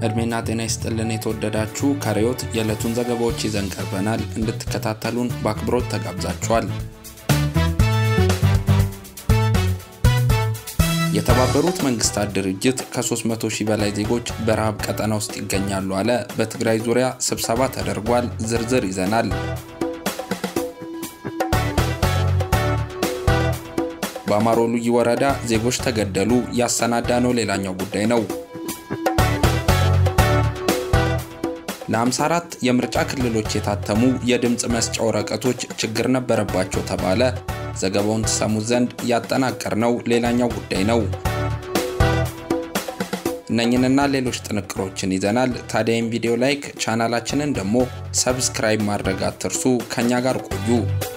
እድሜና ጤና ይስጥልን የተወደዳችሁ ከሪዮት የዕለቱን ዘገባዎች ይዘን ቀርበናል። እንድትከታተሉን በአክብሮት ተጋብዛችኋል። የተባበሩት መንግስታት ድርጅት ከ300 ሺህ በላይ ዜጎች በረሃብ ቀጠና ውስጥ ይገኛሉ አለ። በትግራይ ዙሪያ ስብሰባ ተደርጓል። ዝርዝር ይዘናል። በአማሮ ልዩ ወረዳ ዜጎች ተገደሉ። ያሰናዳ ነው ሌላኛው ጉዳይ ነው። ለ54 የምርጫ ክልሎች የታተሙ የድምፅ መስጫ ወረቀቶች ችግር ነበረባቸው ተባለ። ዘገባውን ትሰሙት ዘንድ ያጠናቀርነው ሌላኛው ጉዳይ ነው። እነኝንና ሌሎች ጥንቅሮችን ይዘናል። ታዲያ ይህን ቪዲዮ ላይክ፣ ቻናላችንን ደግሞ ሰብስክራይብ ማድረግ አትርሱ። ከኛ ጋር ቆዩ።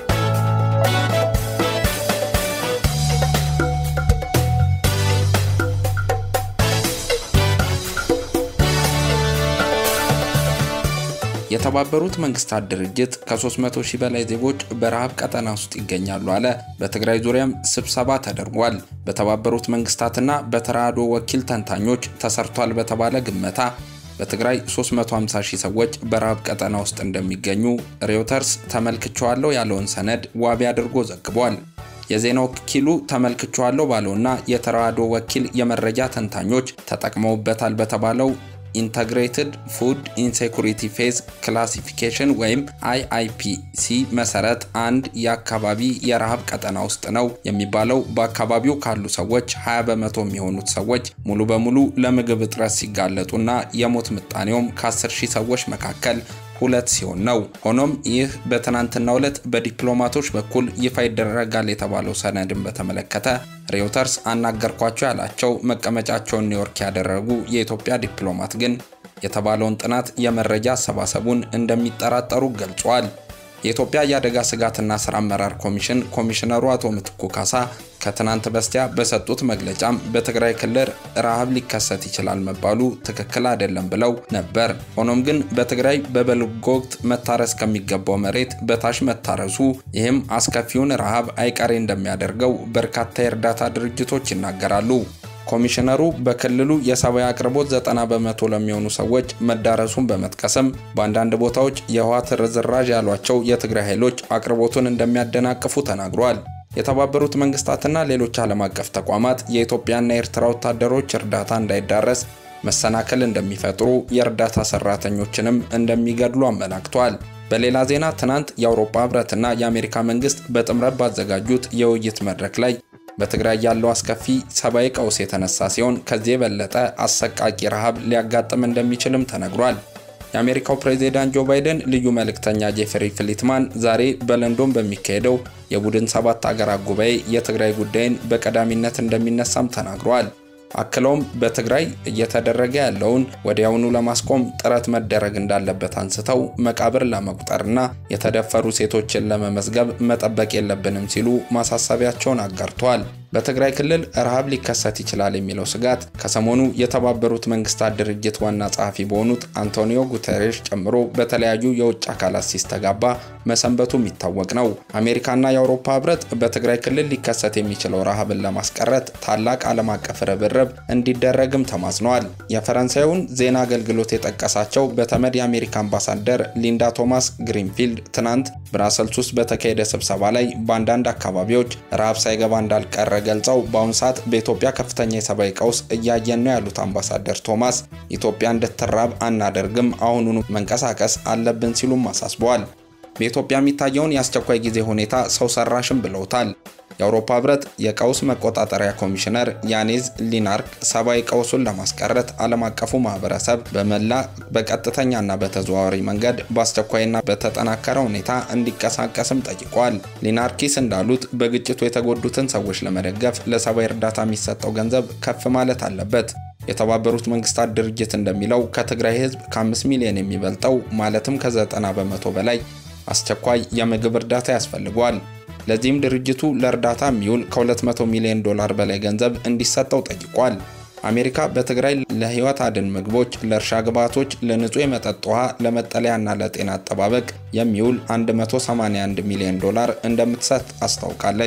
የተባበሩት መንግስታት ድርጅት ከ300 ሺህ በላይ ዜጎች በረሃብ ቀጠና ውስጥ ይገኛሉ አለ። በትግራይ ዙሪያም ስብሰባ ተደርጓል። በተባበሩት መንግስታትና በተራድኦ ወኪል ተንታኞች ተሰርቷል በተባለ ግመታ በትግራይ 350 ሺህ ሰዎች በረሃብ ቀጠና ውስጥ እንደሚገኙ ሬውተርስ ተመልክቸዋለሁ ያለውን ሰነድ ዋቢ አድርጎ ዘግቧል። የዜና ወኪሉ ተመልክቸዋለሁ ባለውና የተራድኦ ወኪል የመረጃ ተንታኞች ተጠቅመውበታል በተባለው ኢንተግሬትድ ፉድ ኢንሴኩሪቲ ፌዝ ክላሲፊኬሽን ወይም አይአይፒሲ መሰረት አንድ የአካባቢ የረሃብ ቀጠና ውስጥ ነው የሚባለው በአካባቢው ካሉ ሰዎች 20 በመቶ የሚሆኑት ሰዎች ሙሉ በሙሉ ለምግብ እጥረት ሲጋለጡና የሞት ምጣኔውም ከ10 ሺህ ሰዎች መካከል ሁለት ሲሆን ነው። ሆኖም ይህ በትናንትናው ዕለት በዲፕሎማቶች በኩል ይፋ ይደረጋል የተባለው ሰነድን በተመለከተ ሬውተርስ አናገርኳቸው ያላቸው መቀመጫቸውን ኒውዮርክ ያደረጉ የኢትዮጵያ ዲፕሎማት ግን የተባለውን ጥናት የመረጃ አሰባሰቡን እንደሚጠራጠሩ ገልጿል። የኢትዮጵያ የአደጋ ስጋትና ስራ አመራር ኮሚሽን ኮሚሽነሩ አቶ ምትኩ ካሳ ከትናንት በስቲያ በሰጡት መግለጫም በትግራይ ክልል ረሃብ ሊከሰት ይችላል መባሉ ትክክል አይደለም ብለው ነበር። ሆኖም ግን በትግራይ በበልግ ወቅት መታረስ ከሚገባው መሬት በታች መታረሱ ይህም አስከፊውን ረሃብ አይቀሬ እንደሚያደርገው በርካታ የእርዳታ ድርጅቶች ይናገራሉ። ኮሚሽነሩ በክልሉ የሰብአዊ አቅርቦት 90 በመቶ ለሚሆኑ ሰዎች መዳረሱን በመጥቀስም በአንዳንድ ቦታዎች የህወሓት ርዝራዥ ያሏቸው የትግራይ ኃይሎች አቅርቦቱን እንደሚያደናቅፉ ተናግረዋል። የተባበሩት መንግስታትና ሌሎች ዓለም አቀፍ ተቋማት የኢትዮጵያና የኤርትራ ወታደሮች እርዳታ እንዳይዳረስ መሰናክል እንደሚፈጥሩ፣ የእርዳታ ሰራተኞችንም እንደሚገድሉ አመላክቷል። በሌላ ዜና ትናንት የአውሮፓ ህብረትና የአሜሪካ መንግስት በጥምረት ባዘጋጁት የውይይት መድረክ ላይ በትግራይ ያለው አስከፊ ሰብአዊ ቀውስ የተነሳ ሲሆን ከዚህ የበለጠ አሰቃቂ ረሃብ ሊያጋጥም እንደሚችልም ተነግሯል። የአሜሪካው ፕሬዚዳንት ጆ ባይደን ልዩ መልእክተኛ ጄፍሪ ፍሊትማን ዛሬ በለንዶን በሚካሄደው የቡድን ሰባት አገራት ጉባኤ የትግራይ ጉዳይን በቀዳሚነት እንደሚነሳም ተናግረዋል። አክለውም በትግራይ እየተደረገ ያለውን ወዲያውኑ ለማስቆም ጥረት መደረግ እንዳለበት አንስተው መቃብር ለመቁጠርና የተደፈሩ ሴቶችን ለመመዝገብ መጠበቅ የለብንም ሲሉ ማሳሰቢያቸውን አጋርተዋል። በትግራይ ክልል ረሃብ ሊከሰት ይችላል የሚለው ስጋት ከሰሞኑ የተባበሩት መንግስታት ድርጅት ዋና ጸሐፊ በሆኑት አንቶኒዮ ጉተሬሽ ጨምሮ በተለያዩ የውጭ አካላት ሲስተጋባ መሰንበቱ የሚታወቅ ነው። አሜሪካና የአውሮፓ ህብረት በትግራይ ክልል ሊከሰት የሚችለው ረሃብን ለማስቀረት ታላቅ ዓለም አቀፍ ርብርብ እንዲደረግም ተማጽነዋል። የፈረንሳዩን ዜና አገልግሎት የጠቀሳቸው በተመድ የአሜሪካ አምባሳደር ሊንዳ ቶማስ ግሪንፊልድ ትናንት ብራሰልስ ውስጥ በተካሄደ ስብሰባ ላይ በአንዳንድ አካባቢዎች ረሃብ ሳይገባ እንዳልቀረ ገልጸው በአሁኑ ሰዓት በኢትዮጵያ ከፍተኛ የሰብአዊ ቀውስ እያየን ነው ያሉት አምባሳደር ቶማስ ኢትዮጵያ እንድትራብ አናደርግም፣ አሁኑኑ መንቀሳቀስ አለብን ሲሉም አሳስበዋል። በኢትዮጵያ የሚታየውን የአስቸኳይ ጊዜ ሁኔታ ሰው ሰራሽም ብለውታል። የአውሮፓ ህብረት የቀውስ መቆጣጠሪያ ኮሚሽነር ያኔዝ ሊናርክ ሰብአዊ ቀውሱን ለማስቀረት ዓለም አቀፉ ማህበረሰብ በመላ በቀጥተኛና በተዘዋዋሪ መንገድ በአስቸኳይና በተጠናከረ ሁኔታ እንዲቀሳቀስም ጠይቋል። ሊናርኪስ እንዳሉት በግጭቱ የተጎዱትን ሰዎች ለመደገፍ ለሰብአዊ እርዳታ የሚሰጠው ገንዘብ ከፍ ማለት አለበት። የተባበሩት መንግስታት ድርጅት እንደሚለው ከትግራይ ህዝብ ከ5 ሚሊዮን የሚበልጠው ማለትም ከ90 በመቶ በላይ አስቸኳይ የምግብ እርዳታ ያስፈልገዋል። ለዚህም ድርጅቱ ለእርዳታ የሚውል ከ200 ሚሊዮን ዶላር በላይ ገንዘብ እንዲሰጠው ጠይቋል። አሜሪካ በትግራይ ለህይወት አድን ምግቦች፣ ለእርሻ ግብዓቶች፣ ለንጹህ የመጠጥ ውሃ፣ ለመጠለያና ለጤና አጠባበቅ የሚውል 181 ሚሊዮን ዶላር እንደምትሰጥ አስታውቃለች።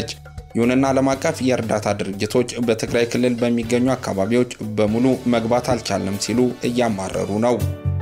ይሁንና ዓለም አቀፍ የእርዳታ ድርጅቶች በትግራይ ክልል በሚገኙ አካባቢዎች በሙሉ መግባት አልቻለም ሲሉ እያማረሩ ነው።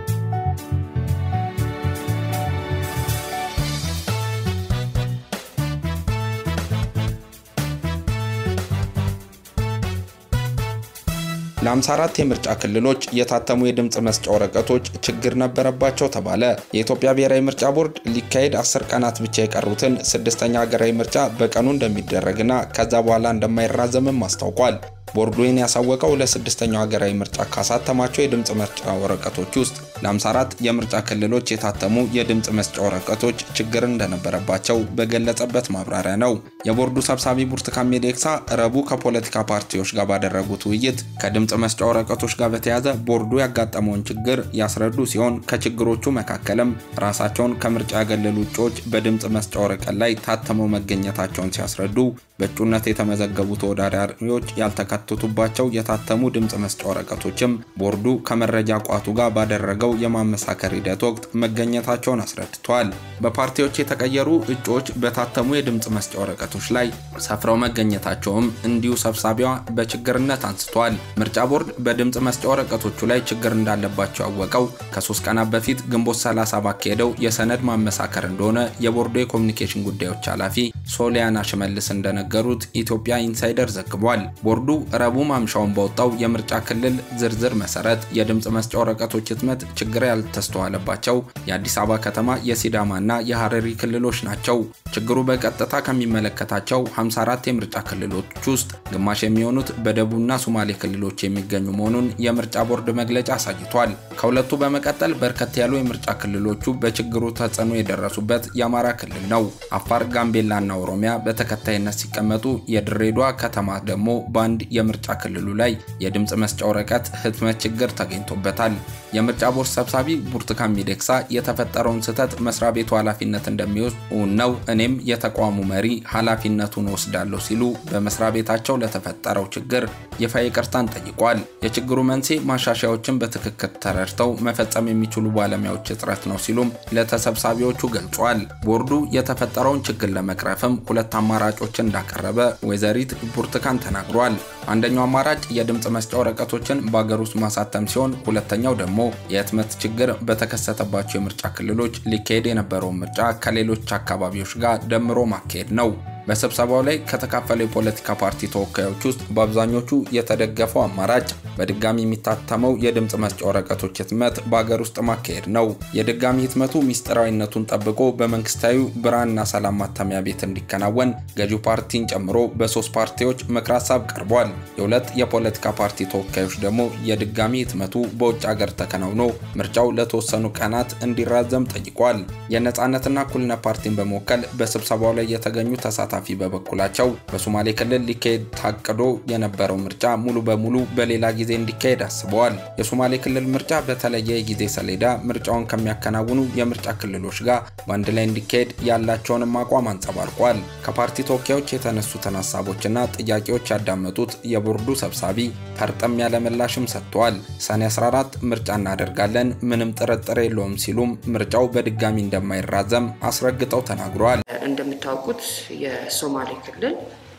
ለ54 የምርጫ ክልሎች የታተሙ የድምፅ መስጫ ወረቀቶች ችግር ነበረባቸው ተባለ። የኢትዮጵያ ብሔራዊ ምርጫ ቦርድ ሊካሄድ 10 ቀናት ብቻ የቀሩትን ስድስተኛ ሀገራዊ ምርጫ በቀኑ እንደሚደረግና ከዛ በኋላ እንደማይራዘምም አስታውቋል። ቦርዱ ይህን ያሳወቀው ለስድስተኛው ሀገራዊ ምርጫ ካሳተማቸው የድምፅ መስጫ ወረቀቶች ውስጥ ለ54 የምርጫ ክልሎች የታተሙ የድምፅ መስጫ ወረቀቶች ችግር እንደነበረባቸው በገለጸበት ማብራሪያ ነው። የቦርዱ ሰብሳቢ ብርቱካን ሚደቅሳ ረቡዕ ከፖለቲካ ፓርቲዎች ጋር ባደረጉት ውይይት ከድምፅ መስጫ ወረቀቶች ጋር በተያያዘ ቦርዱ ያጋጠመውን ችግር ያስረዱ ሲሆን ከችግሮቹ መካከልም ራሳቸውን ከምርጫ ያገለሉ እጩዎች በድምፅ መስጫ ወረቀት ላይ ታትመው መገኘታቸውን ሲያስረዱ በእጩነት የተመዘገቡ ተወዳዳሪዎች ያልተካተቱባቸው የታተሙ ድምፅ መስጫ ወረቀቶችም ቦርዱ ከመረጃ ቋቱ ጋር ባደረገው የማመሳከር ሂደት ወቅት መገኘታቸውን አስረድተዋል። በፓርቲዎች የተቀየሩ እጩዎች በታተሙ የድምፅ መስጫ ወረቀቶች ላይ ሰፍረው መገኘታቸውም እንዲሁ ሰብሳቢዋ በችግርነት አንስተዋል። ምርጫ ቦርድ በድምፅ መስጫ ወረቀቶቹ ላይ ችግር እንዳለባቸው ያወቀው ከሶስት ቀናት በፊት ግንቦት 30 ባካሄደው የሰነድ ማመሳከር እንደሆነ የቦርዱ የኮሚኒኬሽን ጉዳዮች ኃላፊ ሶሊያና ሽመልስ እንደነገሩት ኢትዮጵያ ኢንሳይደር ዘግቧል። ቦርዱ ረቡዕ ማምሻውን በወጣው የምርጫ ክልል ዝርዝር መሰረት የድምፅ መስጫ ወረቀቶች ህትመት ችግር ያልተስተዋለባቸው የአዲስ አበባ ከተማ የሲዳማና የሐረሪ ክልሎች ናቸው። ችግሩ በቀጥታ ከሚመለከታቸው 54 የምርጫ ክልሎች ውስጥ ግማሽ የሚሆኑት በደቡብና ሶማሌ ክልሎች የሚገኙ መሆኑን የምርጫ ቦርድ መግለጫ አሳይቷል። ከሁለቱ በመቀጠል በርከት ያሉ የምርጫ ክልሎቹ በችግሩ ተጽዕኖ የደረሱበት የአማራ ክልል ነው። አፋር፣ ጋምቤላና ኦሮሚያ በተከታይነት ሲቀመጡ የድሬዳዋ ከተማ ደግሞ በአንድ የምርጫ ክልሉ ላይ የድምፅ መስጫ ወረቀት ህትመት ችግር ተገኝቶበታል። የምርጫ ቦርድ ሰብሳቢ ብርቱካን ሚደቅሳ የተፈጠረውን ስህተት መስሪያ ቤቱ ኃላፊነት እንደሚወስድ እውን ነው፣ እኔም የተቋሙ መሪ ኃላፊነቱን ወስዳለሁ ሲሉ በመስሪያ ቤታቸው ለተፈጠረው ችግር ይፋ ይቅርታን ጠይቋል። የችግሩ መንስኤ ማሻሻያዎችን በትክክል ተረድተው መፈጸም የሚችሉ ባለሙያዎች እጥረት ነው ሲሉም ለተሰብሳቢዎቹ ገልጿል። ቦርዱ የተፈጠረውን ችግር ለመቅረፍም ሁለት አማራጮችን እንዳቀረበ ወይዘሪት ብርቱካን ተናግሯል። አንደኛው አማራጭ የድምፅ መስጫ ወረቀቶችን በአገር ውስጥ ማሳተም ሲሆን ሁለተኛው ደግሞ የህትመት ችግር በተከሰተባቸው የምርጫ ክልሎች ሊካሄድ የነበረውን ምርጫ ከሌሎች አካባቢዎች ጋር ደምሮ ማካሄድ ነው። በስብሰባው ላይ ከተካፈሉ የፖለቲካ ፓርቲ ተወካዮች ውስጥ በአብዛኞቹ የተደገፈው አማራጭ በድጋሚ የሚታተመው የድምፅ መስጫ ወረቀቶች ህትመት በአገር ውስጥ ማካሄድ ነው። የድጋሚ ህትመቱ ሚስጥራዊነቱን ጠብቆ በመንግስታዊ ብርሃንና ሰላም ማተሚያ ቤት እንዲከናወን ገዢው ፓርቲን ጨምሮ በሶስት ፓርቲዎች ምክረ ሀሳብ ቀርቧል። የሁለት የፖለቲካ ፓርቲ ተወካዮች ደግሞ የድጋሚ ህትመቱ በውጭ ሀገር ተከናውኖ ምርጫው ለተወሰኑ ቀናት እንዲራዘም ጠይቋል። የነፃነትና እኩልነት ፓርቲን በመወከል በስብሰባው ላይ የተገኙ ተሳታፊ በበኩላቸው በሶማሌ ክልል ሊካሄድ ታቅዶ የነበረው ምርጫ ሙሉ በሙሉ በሌላ ጊዜ እንዲካሄድ አስበዋል። የሶማሌ ክልል ምርጫ በተለየ የጊዜ ሰሌዳ ምርጫውን ከሚያከናውኑ የምርጫ ክልሎች ጋር በአንድ ላይ እንዲካሄድ ያላቸውንም አቋም አንጸባርቋል። ከፓርቲ ተወካዮች የተነሱትን ሀሳቦችና ጥያቄዎች ያዳመጡት የቦርዱ ሰብሳቢ ፈርጠም ያለ ምላሽም ሰጥተዋል። ሰኔ 14 ምርጫ እናደርጋለን፣ ምንም ጥርጥር የለውም ሲሉም ምርጫው በድጋሚ እንደማይራዘም አስረግጠው ተናግረዋል። እንደምታውቁት የሶማሌ ክልል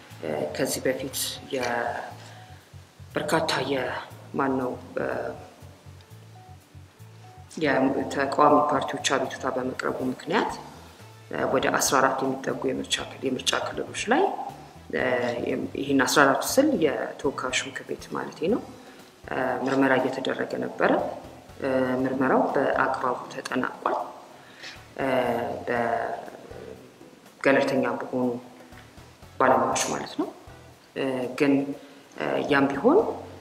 ከዚህ በፊት በርካታ የማን ነው የተቃዋሚ ፓርቲዎች አቤቱታ በመቅረቡ ምክንያት ወደ 14 የሚጠጉ የምርጫ ክልሎች ላይ ይህን 14 ስል የተወካዮች ምክር ቤት ማለት ነው ምርመራ እየተደረገ ነበረ። ምርመራው በአግባቡ ተጠናቋል። በገለልተኛ በሆኑ ባለሙያዎች ማለት ነው። ግን ያም ቢሆን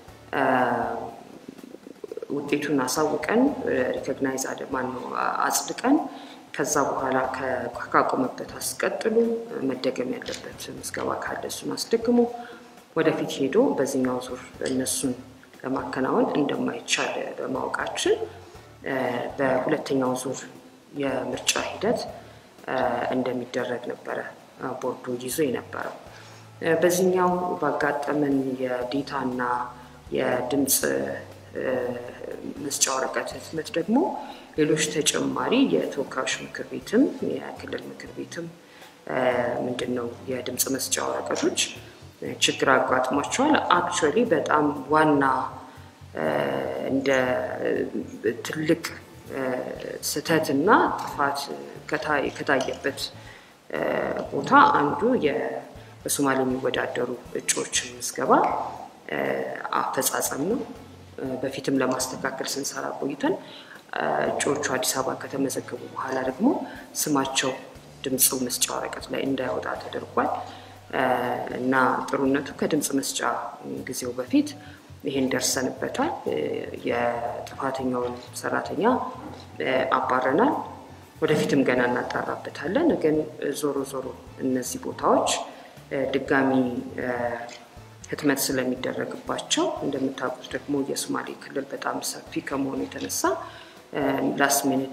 ውጤቱን አሳውቀን ሪኮግናይዝ ማነው አጽድቀን ከዛ በኋላ ካቆመበት አስቀጥሉ መደገም ያለበት ምዝገባ ካለ እሱን አስደግሞ ወደፊት ሄዶ በዚህኛው ዙር እነሱን ለማከናወን እንደማይቻል በማወቃችን በሁለተኛው ዙር የምርጫ ሂደት እንደሚደረግ ነበረ ቦርዱ ይዞ የነበረው። በዚህኛው ባጋጠመን የዴታና የድምፅ መስጫ ወረቀት ህትመት ደግሞ ሌሎች ተጨማሪ የተወካዮች ምክር ቤትም የክልል ምክር ቤትም ምንድን ነው የድምፅ መስጫ ወረቀቶች ችግር አጋጥሟቸዋል። አክቹዋሊ በጣም ዋና እንደ ትልቅ ስህተት እና ጥፋት ከታየበት ቦታ አንዱ በሶማሌ የሚወዳደሩ እጩዎችን ምዝገባ አፈጻጸም ነው። በፊትም ለማስተካከል ስንሰራ ቆይተን እጩዎቹ አዲስ አበባ ከተመዘገቡ በኋላ ደግሞ ስማቸው ድምፅ መስጫ ወረቀት ላይ እንዳይወጣ ተደርጓል እና ጥሩነቱ ከድምፅ መስጫ ጊዜው በፊት ይሄን ደርሰንበታል። የጥፋተኛውን ሰራተኛ አባረናል። ወደፊትም ገና እናጣራበታለን። ግን ዞሮ ዞሮ እነዚህ ቦታዎች ድጋሚ ህትመት ስለሚደረግባቸው እንደምታውቁት ደግሞ የሶማሌ ክልል በጣም ሰፊ ከመሆኑ የተነሳ ላስት ሚኒት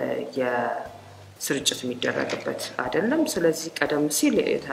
የስርጭት የሚደረግበት አይደለም። ስለዚህ ቀደም ሲል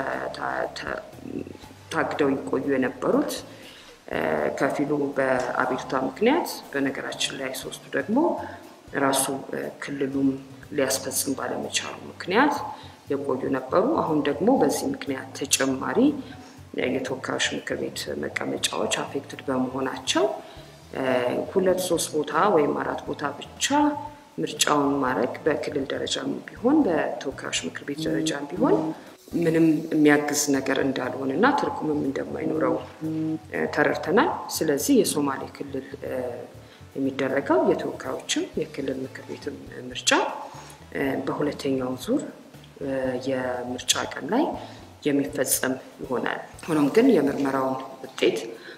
ታግደው ይቆዩ የነበሩት ከፊሉ በአቤቱታ ምክንያት፣ በነገራችን ላይ ሶስቱ ደግሞ ራሱ ክልሉም ሊያስፈጽም ባለመቻሉ ምክንያት የቆዩ ነበሩ። አሁን ደግሞ በዚህ ምክንያት ተጨማሪ የተወካዮች ምክር ቤት መቀመጫዎች አፌክትድ በመሆናቸው ሁለት ሶስት ቦታ ወይም አራት ቦታ ብቻ ምርጫውን ማድረግ በክልል ደረጃም ቢሆን በተወካዮች ምክር ቤት ደረጃም ቢሆን ምንም የሚያግዝ ነገር እንዳልሆነ እና ትርጉምም እንደማይኖረው ተረድተናል። ስለዚህ የሶማሌ ክልል የሚደረገው የተወካዮችም የክልል ምክር ቤትም ምርጫ በሁለተኛው ዙር የምርጫ ቀን ላይ የሚፈጸም ይሆናል። ሆኖም ግን የምርመራውን ውጤት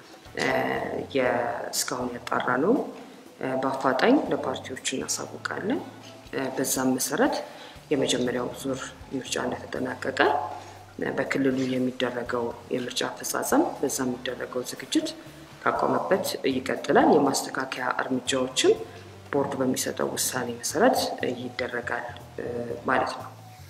እስካሁን ያጣራ ነው በአፋጣኝ ለፓርቲዎች እናሳውቃለን። በዛም መሰረት የመጀመሪያው ዙር ምርጫ እንደተጠናቀቀ በክልሉ የሚደረገው የምርጫ አፈጻጸም በዛ የሚደረገው ዝግጅት ካቆመበት ይቀጥላል። የማስተካከያ እርምጃዎችም ቦርዱ በሚሰጠው ውሳኔ መሰረት ይደረጋል ማለት ነው።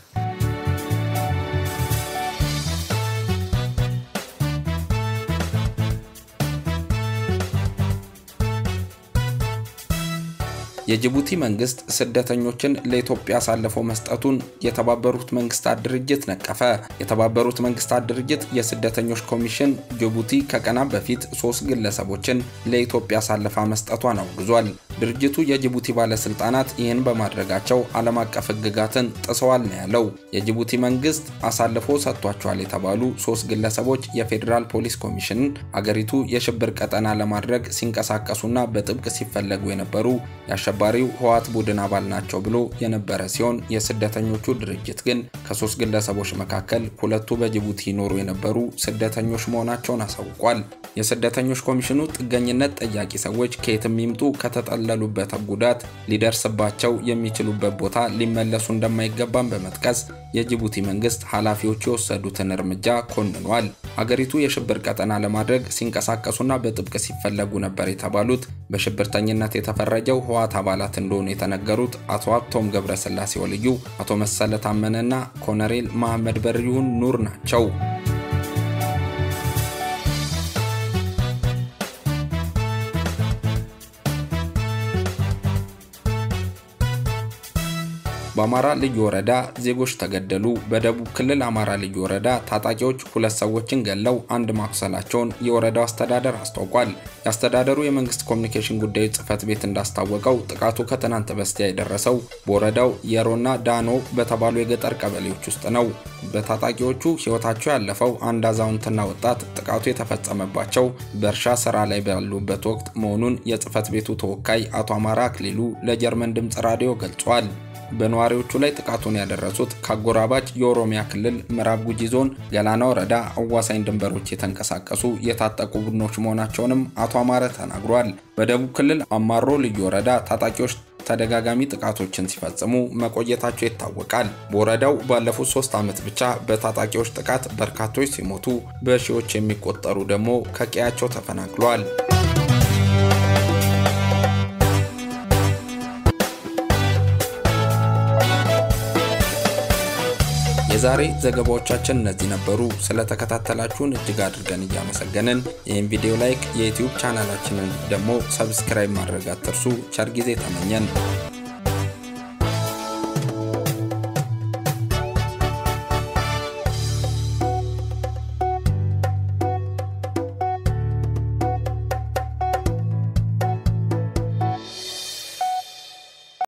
የጅቡቲ መንግስት ስደተኞችን ለኢትዮጵያ አሳልፎ መስጠቱን የተባበሩት መንግስታት ድርጅት ነቀፈ። የተባበሩት መንግስታት ድርጅት የስደተኞች ኮሚሽን ጅቡቲ ከቀናት በፊት ሶስት ግለሰቦችን ለኢትዮጵያ አሳልፋ መስጠቷን አውግዟል። ድርጅቱ የጅቡቲ ባለስልጣናት ይህን በማድረጋቸው ዓለም አቀፍ ሕግጋትን ጥሰዋል ነው ያለው። የጅቡቲ መንግስት አሳልፎ ሰጥቷቸዋል የተባሉ ሶስት ግለሰቦች የፌዴራል ፖሊስ ኮሚሽንን አገሪቱ የሽብር ቀጠና ለማድረግ ሲንቀሳቀሱና በጥብቅ ሲፈለጉ የነበሩ የአሸባሪው ህወሓት ቡድን አባል ናቸው ብሎ የነበረ ሲሆን የስደተኞቹ ድርጅት ግን ከሶስት ግለሰቦች መካከል ሁለቱ በጅቡቲ ይኖሩ የነበሩ ስደተኞች መሆናቸውን አሳውቋል። የስደተኞች ኮሚሽኑ ጥገኝነት ጠያቂ ሰዎች ከየትም ይምጡ ከተጠለሉበት ጉዳት ሊደርስባቸው የሚችሉበት ቦታ ሊመለሱ እንደማይገባም በመጥቀስ የጅቡቲ መንግስት ኃላፊዎች የወሰዱትን እርምጃ ኮንኗል። አገሪቱ የሽብር ቀጠና ለማድረግ ሲንቀሳቀሱና በጥብቅ ሲፈለጉ ነበር የተባሉት በሽብርተኝነት የተፈረጀው ህወሓት አባላት እንደሆኑ የተነገሩት አቶ ሀብቶም ገብረስላሴ ወልዩ፣ አቶ መሰለ ታመነና ኮሎኔል መሐመድ በሪሁን ኑር ናቸው። በአማራ ልዩ ወረዳ ዜጎች ተገደሉ። በደቡብ ክልል አማራ ልዩ ወረዳ ታጣቂዎች ሁለት ሰዎችን ገለው አንድ ማቁሰላቸውን የወረዳው አስተዳደር አስታውቋል። የአስተዳደሩ የመንግስት ኮሚኒኬሽን ጉዳዮች ጽህፈት ቤት እንዳስታወቀው ጥቃቱ ከትናንት በስቲያ የደረሰው በወረዳው የሮና ዳኖ በተባሉ የገጠር ቀበሌዎች ውስጥ ነው። በታጣቂዎቹ ህይወታቸው ያለፈው አንድ አዛውንትና ወጣት ጥቃቱ የተፈጸመባቸው በእርሻ ስራ ላይ ባሉበት ወቅት መሆኑን የጽህፈት ቤቱ ተወካይ አቶ አማራ አክሊሉ ለጀርመን ድምፅ ራዲዮ ገልጿል። በነዋሪዎቹ ላይ ጥቃቱን ያደረሱት ከአጎራባች የኦሮሚያ ክልል ምዕራብ ጉጂ ዞን ገላና ወረዳ አዋሳኝ ድንበሮች የተንቀሳቀሱ የታጠቁ ቡድኖች መሆናቸውንም አቶ አማረ ተናግሯል። በደቡብ ክልል አማሮ ልዩ ወረዳ ታጣቂዎች ተደጋጋሚ ጥቃቶችን ሲፈጽሙ መቆየታቸው ይታወቃል። በወረዳው ባለፉት ሶስት ዓመት ብቻ በታጣቂዎች ጥቃት በርካቶች ሲሞቱ በሺዎች የሚቆጠሩ ደግሞ ከቀያቸው ተፈናቅለዋል። የዛሬ ዘገባዎቻችን እነዚህ ነበሩ። ስለተከታተላችሁን እጅግ አድርገን እያመሰገንን ይህን ቪዲዮ ላይክ፣ የዩትዩብ ቻናላችንን ደግሞ ሰብስክራይብ ማድረግ አትርሱ። ቸር ጊዜ ተመኘን።